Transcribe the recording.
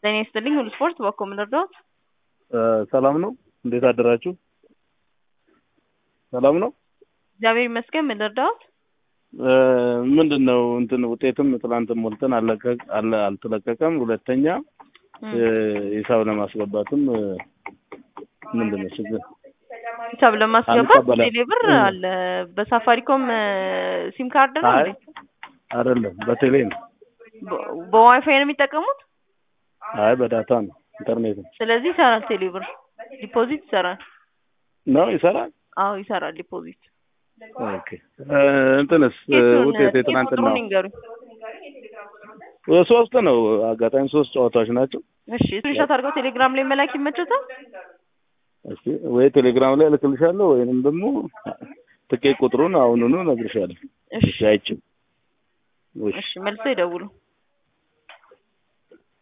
ጤና ይስጥልኝ ሁሉ ስፖርት በኮ ምን ልርዳዎት? ሰላም ነው። እንዴት አደራችሁ? ሰላም ነው። እግዚአብሔር ይመስገን። ምን ልርዳዎት? ምንድን ነው እንትን ውጤትም ትናንትም ሞልተን አለቀቅ አለ አልተለቀቀም። ሁለተኛ ሂሳብ ለማስገባትም ምንድን ነው ችግር ሂሳብ ለማስገባት አንቀበላም። ቴሌ ብር አለ። በሳፋሪኮም ሲም ካርድ ነው አይ እንዴ? አይደለም፣ በቴሌ ነው። በ- በዋይፋይ ነው የሚጠቀሙት? አይ በዳታ ነው፣ ኢንተርኔት ነው። ስለዚህ ይሰራል። ቴሌ ብር ዲፖዚት ይሰራል። ነው ይሰራል። አዎ ይሰራል ዲፖዚት። ኦኬ እ፣ እንትንስ እ፣ ኬቱን ውጤት የትናንትና ቁጥሩን ይንገሩኝ። ሶስት ነው። አጋጣሚ ሶስት ጨዋታዎች ናቸው። እሺ ስክሪንሾት አድርገው ቴሌግራም ላይ መላክ ይመቸታል? እስኪ ወይ ቴሌግራም ላይ እልክልሻለሁ ወይንም ደግሞ ትኬት ቁጥሩን አሁኑኑ እነግርሻለሁ። እሺ እሺ አይችም። እሺ መልሰው ይደውሉ።